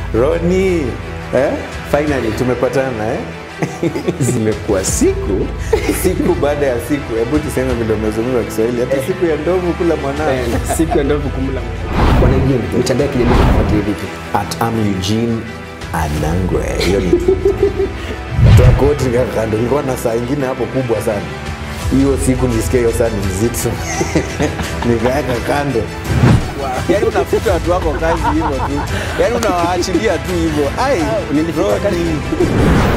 Roni eh? Finally tumepatana eh? Zimekuwa siku siku baada ya siku, hebu tuseme vile umezungumza Kiswahili, hata siku ya ndovu kula mwanao. eh, siku ya ndovu kumla Bwana Eugene, mitandao ya kijamii tunafuatilia vipi? At am Eugene Anangwe, hiyo ni toa koti nikaweka kando. Nilikuwa na saa ingine hapo kubwa sana, hiyo siku nisikia hiyo saa ni mzito nikaweka kando. Yaani unafuta watu wako kazi hivyo tu, yaani unawaachilia tu hivyo. Ai, Nilifika wakati- Roni.